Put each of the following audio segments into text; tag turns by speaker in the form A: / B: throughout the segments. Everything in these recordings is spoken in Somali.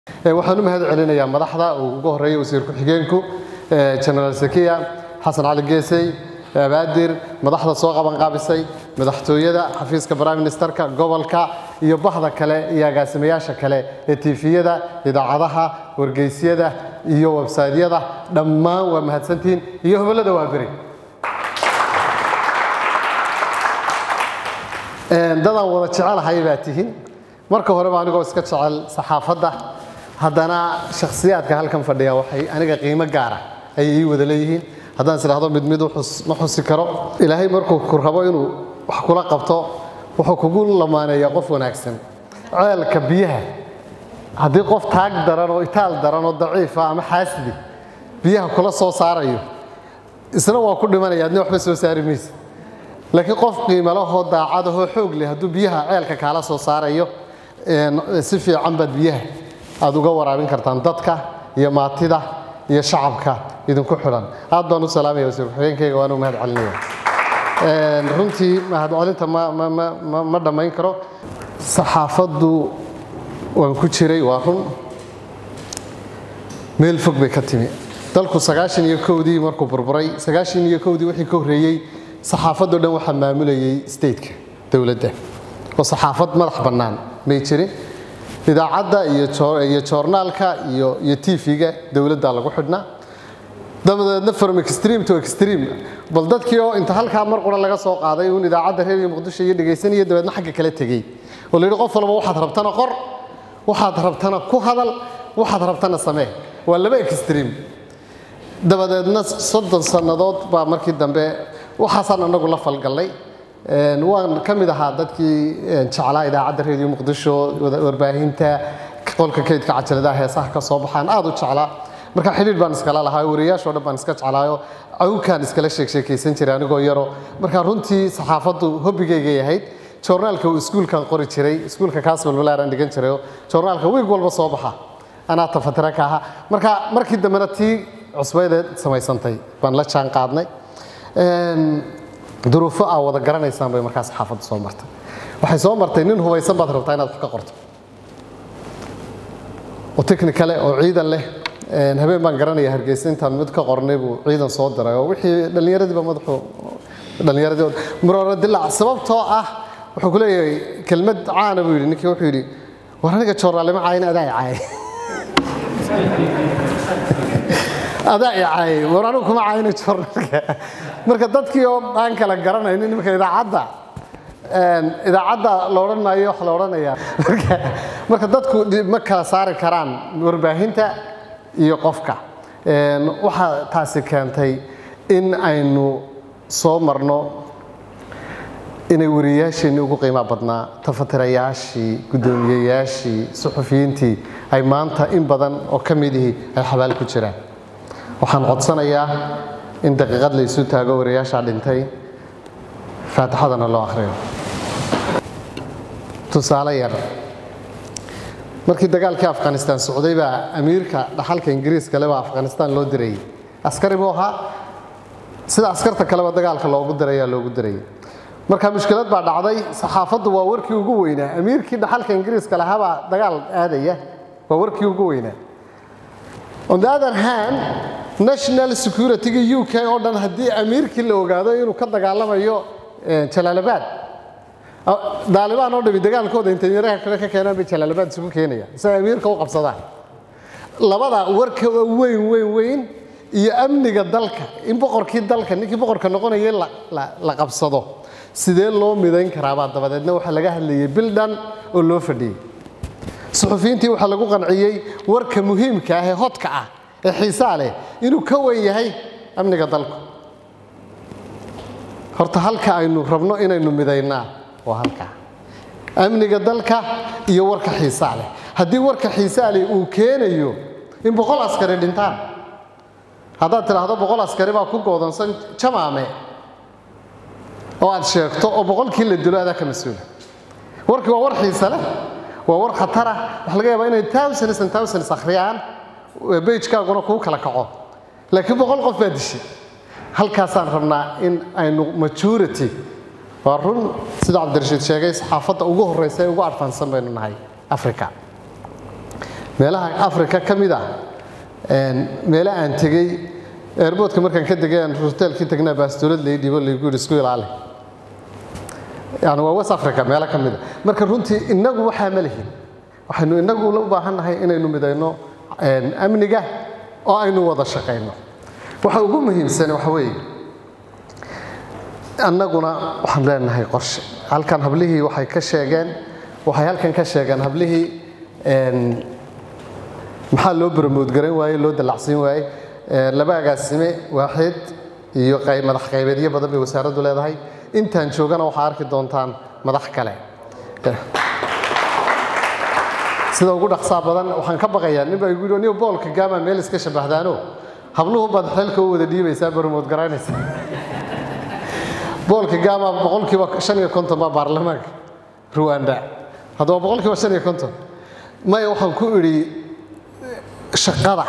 A: waxaan u mahad celinayaa madaxda uu ugu horeeyay wasiir ku-xigeenku genaraal sakiya xasan cali geesey abaadir madaxda soo qabanqaabisay madaxtooyada xafiiska prime ministerka gobolka iyo bahda kale iyo agaasimayaasha kale ee tiifiyada idaacadaha wargeysyada iyo websaydyada dhammaan waa mahadsantihiin iyo hobolada waa beri dadaan wada jecelahay baa tihiin marka horeba anigoo iska jecel saxaafadda haddana shakhsiyaadka halkan fadhiya waxay aniga qiimo gaara ayay ii wada leeyihiin haddaan is idhahdo mid mid ma xusi karo ilaahay markuu ku rabo inuu wax kula qabto wuxuu kugu lamaaneeyaa qof wanaagsan ceelka biyaha haddii qof taag daran oo itaal daran oo daciifa ama xaasidi biyaha kula soo saarayo isna waa ku dhimanaya adna waxba soo saari maysa laakiin qof qiimalahoo daacadahoo xoog leh hadduu biyaha ceelka kaala soo saarayo si fiican baad biyaha aad uga waraabin kartaan dadka iyo maatida iyo shacabka idinku xidhan aad baan u salaamaya wasiir ku-xigeenkayga waan u mahad celinaya runtii mahadcelinta ma dhammayn karo saxaafaddu waan ku jiray waa run meel fog bay ka timi dalku sagaashan iyo kowdii markuu burburay sagaashan iyo kowdii wixii ka horreeyey saxaafaddo dhan waxaa maamulayay stateka dowladda oo saxaafad madax bannaan may jirin idaacadda iyo joornaalka iyo tv-ga dowladda lagu xidhnaa dabadeedna from extreme to extreme bal dadkii oo inta halkaa mar qura laga soo qaaday uun idaacadda reer iyo muqdisho iyo dhegaysanaya dabeedna xagga kala tegey oo la yidhi qof walba waxaad rabtana qor waxaad rabtana ku hadal waxaad rabtana samee waa laba extreme dabadeedna soddon sannadood baa markii dambe waxaasaan anagu la falgallay waan ka mid ahaa dadkii jeclaa idaacadda reediyo muqdisho warbaahinta qolka kaydka cajaladaha heesaha ka soo baxaan aad u jeclaa marka xidhiir baan iskala lahaa wariyaashoo dhan baan iska jeclaayo cawkaan iskala sheegsheekaysan jiray anigoo yaro marka runtii saxaafaddu hobbigaygay ahayd joornaalka uu iskuulkan qori jiray iskuulka kaasbal walaaran dhigan jirayo joornaalka wiig walba soo baxa anaa tafatira ka ahaa marka markii dambena tii cusbaydeed samaysantay baan la jaan qaadnay duruufo aa wada garanaysaan bay markaa saxaafadda soo martay waxay soo martay nin hubaysan baad rabtaa inaad wax ka qorto oo technicale oo ciidan leh habeen baan garanaya hargeysa intaan mid ka qornay buu ciidan soo diray oo wixii dhallinyaradiiba madaxu dhallinyaradii muroora dilaac sababtoo ah wuxuu ku leeyahay kelmad caana buu yidhi ninkii wuxuu yidhi war aniga joornaalima caayin adaa i caayay adaa i caayay war anigu kuma caayino joornaalka marka dadkii oo aan kala garanaynin nimanka idaacadda idaacadda la odhan maayo wax la odhanayaa marka dadku ma kala saari karaan warbaahinta iyo qofka waxaa taasi keentay in aynu soo marno inay wariyayaasheenii ugu qiimaa badnaa tafatirayaashii guddoomiyeyaashii suxufiyiintii ay maanta in badan oo ka midihii ay xabaal ku jiraan waxaan codsanayaa in daqiiqad la isu taago wariyaashaa dhintay faatixadana loo akhriyo tusaale yar markii dagaalkii afghanistan socday baa amiirka dhaxalka ingiriiska le baa afghanistan loo dirayay askari buu ahaa sida askarta kaleba dagaalka loogu dirayaa loogu dirayay marka mushkilad baa dhacday saxaafaddu waa warkii ugu weynaa amiirkii dhaxalka ingiriiska lahaabaa dagaal aadaya waa warkii ugu weynaa on the other hand national security-ga u k oo dhan haddii amiirkii la ogaado inuu ka dagaalamayo jalaalabad daalibaan oo dhami dagaalkooda intanyaraha kale ka keenaan bay jalaalabad isugu keenaya si ay amiirka u qabsadaan labada warka weyn weyn weyn iyo amniga dalka in boqorkii dalka ninkii boqorka noqonaya la qabsado sidee loo midayn karaabaa dabadeedna waxaa laga hadlayay bil dhan oo loo fadhiyey suxufiyiintii waxaa lagu qanciyey warka muhiimka ah ee hodka ah ee xiisaa leh inuu ka weyn yahay amniga dalku horta halka aynu rabno inaynu midaynaa waa halkaa amniga dalka iyo warka xiisaa leh haddii warka xiisaa leh uu keenayo in boqol askari dhintaan haddaad tidhaahdo boqol askari baa ku goodansan jamaame oo aad sheegto oo boqolkii la dilo adaa ka mas-uula warkii waa war xiise leh waa war khatara waxa laga yaabaa inay thousands and thousands akhriyaan bejkaaguna kuu kala kaco laakiin boqol qof baa dishay halkaasaan rabnaa in aynu majority waa run sida cabdirashiid sheegay saxaafadda ugu horreysa ee ugu adfaansan baynu nahay africa meelaha africa ka mid ah meele aan tegey airboodka markaan ka degay aan hoteelkii tagnaa baastolad lay dhibo laygu yidhi isku ilaali yani waa west africa meelo ka mid a marka runtii innagu waxaa ma lihin waxaynu innagu u baahan nahay inaynu midayno amniga oo aynu wada shaqayno waxa ugu muhiimsan waxa weeye annaguna waxaan leenahay qorshe halkan hablihii waxay ka sheegeen waxay halkan ka sheegeen hablihii maxaa loo barmoodgaran waaye loo dallacsiin waaye laba agaasime waaxid iyo madax qaybeedyo badan bay wasaaraddu leedahay intaan joogana waxaa arki doontaan madax kale sida ugu dhaqsaa badan waxaan ka baqayaa nin baa igu yidhi nin boolka gaama meel iska shabahdaano habluhu baad xilka u wada dhiibaysaa barmood garaynaysa boolka gaama boqolkiiba shan iyo konton baa baarlamaanka ruwanda haddaba boqolkiiba shan iyo konton maya waxaan ku idhi shaqada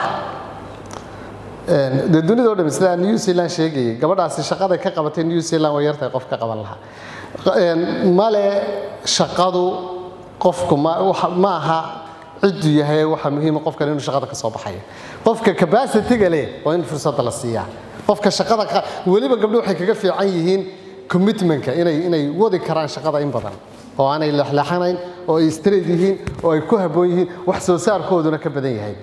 A: dee dunida o dham sida new zealand sheegayay gabadhaasi shaqaday ka qabatay new zealand way yartahay qof ka qaban lahaa male shaqadu qofku ma aha ciddu yahay waxa muhiima qofkan inuu shaqada ka soo baxayo qofka capacity-ga leh waa in fursadda la siiyaa qofka shaqada weliba gabdho waxay kaga fiican yihiin commitmentka inay inay wadi karaan shaqada in badan oo aanay leexleexanayn oo ay straight yihiin oo ay ku habboon yihiin wax soo saarkooduna ka badan yahay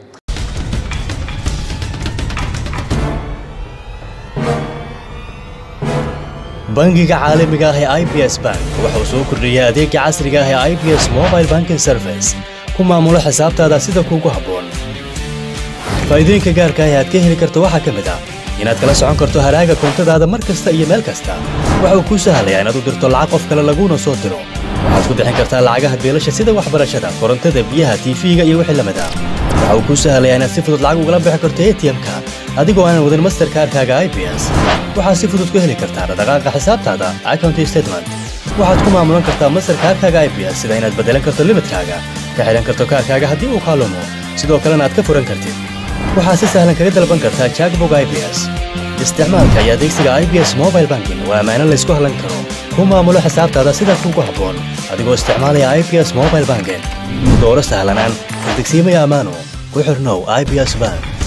B: bangiga caalamiga ah ee i b s bank wuxuu soo kordhiyey adeega casriga ah ee i b s mobile banking service ku maamulo xisaabtaada sida kuugu habboon faa'iidooyinka gaarka ah ee aad ka heli karto waxaa ka mid ah inaad kala socon karto haraaga koontadaada mar kasta iyo meel kasta waxa uu kuu sahlayaa inaad u dirto lacag qof kale laguuna soo diro waxaad ku bixin kartaa lacagaha beelasha sida waxbarashada korontada biyaha tiifiga iyo wixii lamid ah waxa uu kuu sahlayaa inaad si fudud lacag ugala bixi karto atm-ka adigoo aanan wadin masterkaarkaaga i b s waxaad si fudud ku heli kartaa dhaqdhaqaaqa xisaabtaada account statement waxaad ku maamulan kartaa masterkaarkaaga i b s sida inaad beddelan karto limidkaaga ka xidhan karto kaarkaaga haddii uu kaalumo sidoo kalena aad ka furan kartid waxaad si sahlan kaga dalban kartaa jackbog i b s isticmaalka iyo adeegsiga i b s mobile banking waa ammaano laysku hallan karo ku maamulo xisaabtaada sida kuugu habboon adigoo isticmaalaya i b s mobile banking dooro sahlanaan degsiimaya ammaano ku xirnow i b s bank